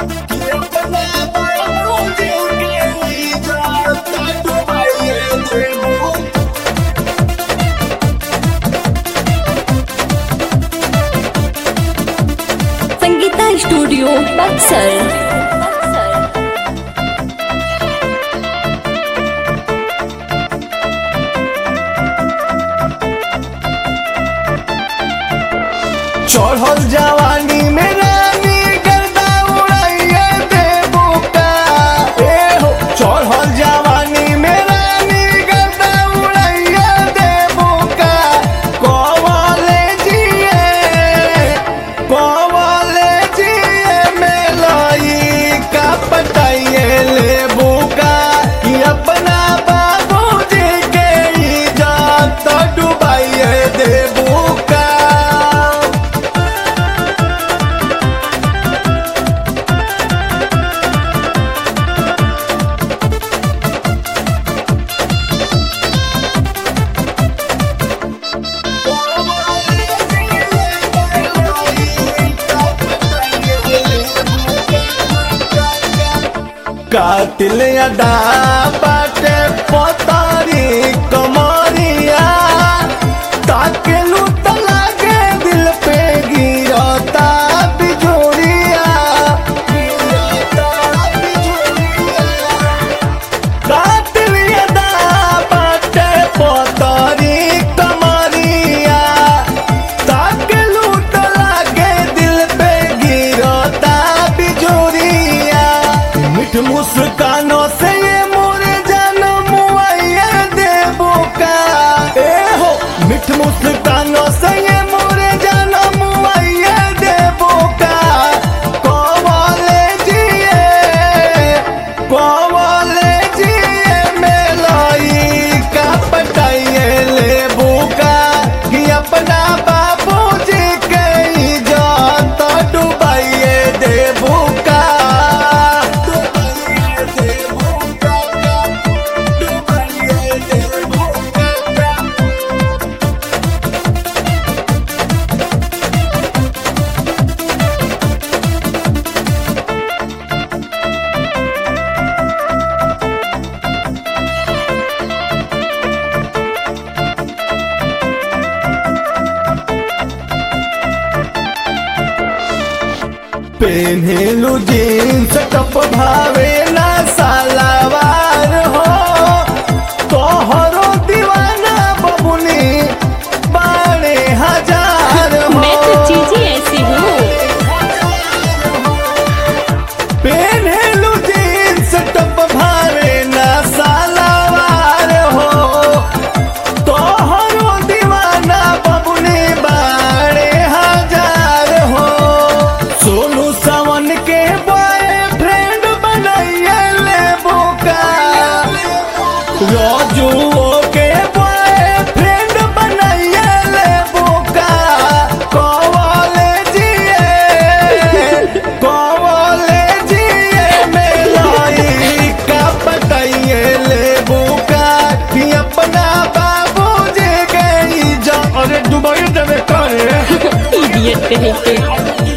Sangeeta studio Buxar चढ़ल जवानी में रानी गर्दा उड़ाइए देबू का ए हो चढ़ल जवानी में रानी गर्दा उड़ाइए देबू का कवले जिए कवले जिए में लई का पटाइए लेबू का कि अपना बाबूजी के इज्जत डुबाइए देबू का कातिल अदा बाटे पतारी कमरिया ताके लूट लागे दिल पे गिरता बिजोरिया गिरता बिजोरिया कातिल अदा बाटे पतारी कमरिया ताके लूट लागे दिल पे गिरता बिजोरिया मिठ मुस्कानों से ये मोरे जन्म मुआइया देबो का ए हो मिठ मुस्कानों से ये मोरे जन्म मुआइया देबो का कवाले जिए कवाले जिए मेलाई का पटाइए लेबो का कि अपना बाबूजी के इज्जत डुबाइए देबो का डुबाइए देबो का डुबाइए देबो का पेन्हेलु जीन्स टप भावे ना सालावार हो तोहरो दीवाना बबुनी बारे हजार हो मैं तो चीजें ऐसी हूँ पेन्हेलु जीन्स टप भावे ना सालावार हो तोहरो दीवाना बबुनी बारे हजार हो सोनू सावन के बॉयफ्रेंड बनाइए ले बोका राजुओ के बॉयफ्रेंड बनाइए ले बोका कवाले जिए कवाले जिए मेलाई का बताइए ले बोका कि अपना बाबूजी के इज्जत अरे दुबई देवे करे इडियट कहीं के